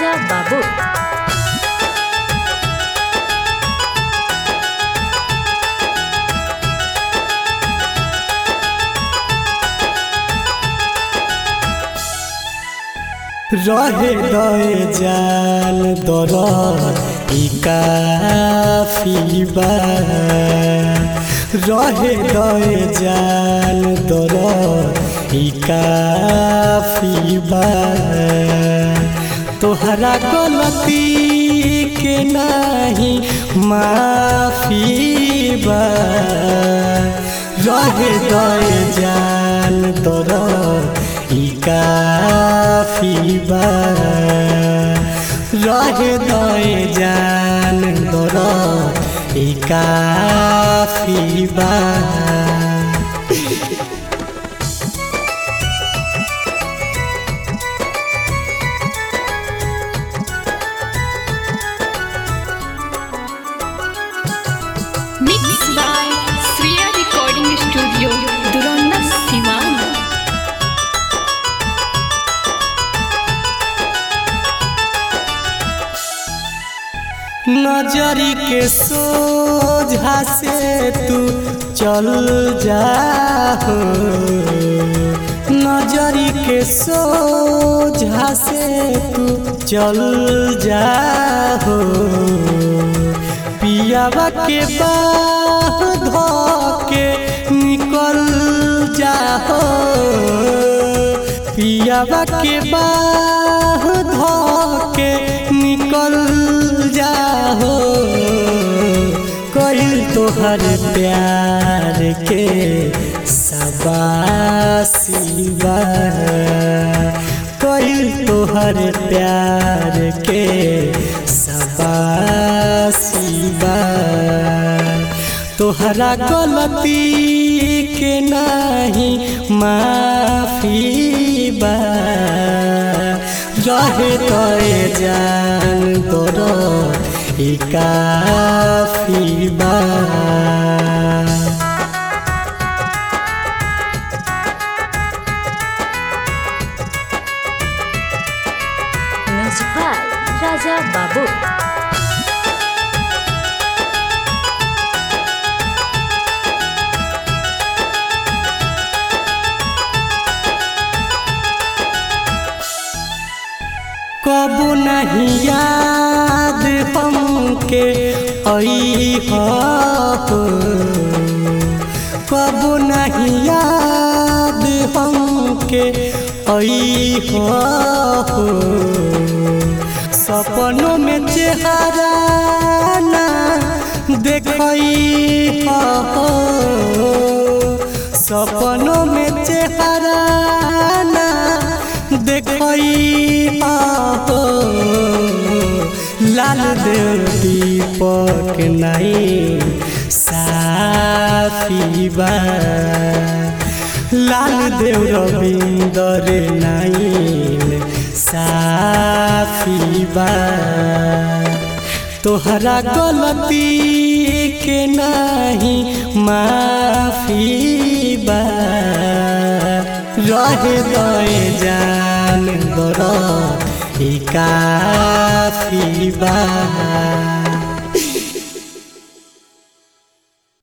राजा बाबू रहे दए जान दर ई काफी बा रहे दए जान दर ई काफी बा तोहरा गलती के नाही माफी बा रहे दए जान दर ई काफी बा रहे दए जान दर ई काफी बा mix by Shriya recording studio Duranda Siwan नजरी के सोझा से तू चल जा हो। नजरी के सोझा से तू चल जा हो पियावा के बाह धो के निकल जा हो पियावा के बाह धो के निकल जाहो कहिल तोहर प्यार के सबासी बा कहिल तोहर प्यार के सबासी बा तोहरा गलती के नाही माफी बा रहे तोए जान तोर ई काफी बा म्यूजिक बाय राजा बाबू कबो नहीं याद हमके आई हो कबो नहीं याद हमके आई हो सपनों में चेहरा ना देखई हो सपनों में चेहरा ना देखई हो लाल देव दीपक नहीं साफी बा लाल देव रविंदर नहीं साफी बा तोहरा गलती के नहीं माफी बा रहे दए जान दर ई काफी बा